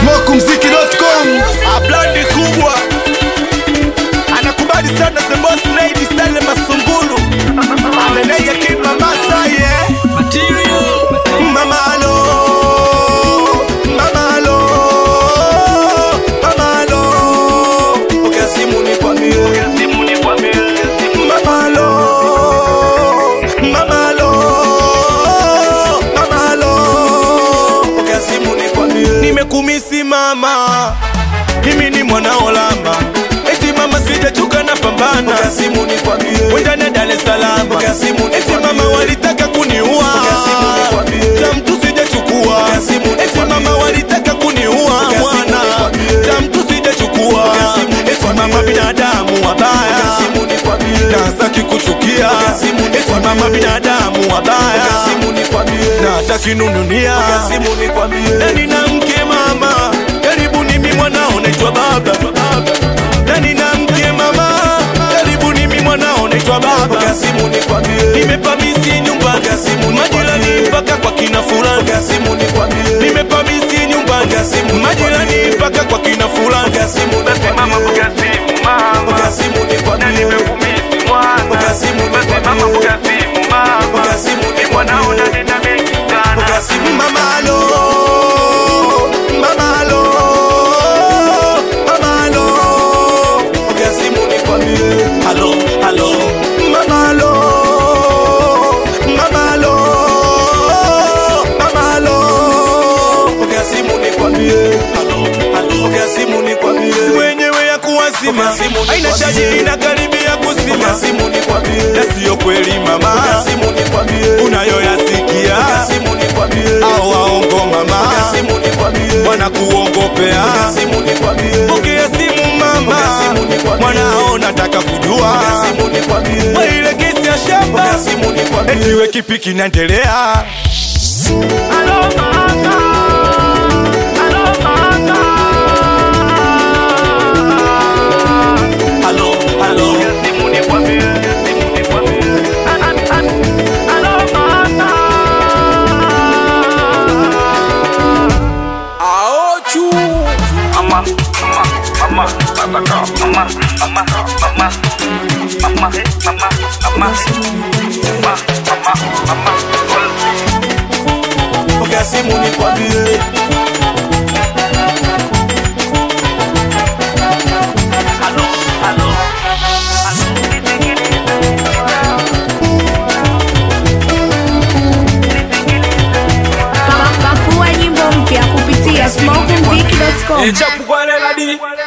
smokumziki.com Ablandi kubwa anakubali sana the boss lady Sale Masungulu ameneja kima Masai eh? Mama alo Mama alo Mama alo Pokea simu nikwambie Mama alo Mama alo Mama alo Pokea simu nikwambie Nimekumisi mama mimi ni mwanao lamba eti mama sijachuka na pambana simu nikwambie wendane Dar es Salaam eti mama walitaka kuniua cha mtu sijachukua eti mama walitaka kuniua mwana cha mtu sijachukua eti mama binadamu wabaya na saki kuchukia eti mama binadamu wabaya na hataki nununia na nina mke mama karibu nimi mwanao naitwa baba na nina mke mama karibu nimi mwanao naitwa baba nimepamisi nyumba majirani mpaka kwa kina fulani nimepamisi nyumba majirani mpaka kwa kina fulani Mama mbuga simu mama na nimekumisi mwana Mama mbuga simu mama ni mwanao na nina mengi sana Mamalo, mamalo, mamalo. Ongea simu nikwambie. Halo, halo. Mamalo, mamalo, mamalo. Ongea simu nikwambie. Halo, halo. Ongea simu nikwambie. Si wenyewe ya kuwazima haina chaji inakaribia kuzima na siyo kweli mama unayoyasikia au waongo mama wanakuongopea pokea simu mama mwanao nataka kujua wa ile kesi ya shamba etiwe kipi kinaendelea Alo mama Alo mama halo halo Simu nikwambie Simu nikwambie An- an- an- Alo mama Mama, mama, mama, babaka, mama, mama, mama, mama, eh, mama, mama, mama, mama, mama, pokea simu nikwambie Alo, alo, alo, nisikilize. Pakua nyimbo mpya kupitia smokumziki.com. Echa kukwalela di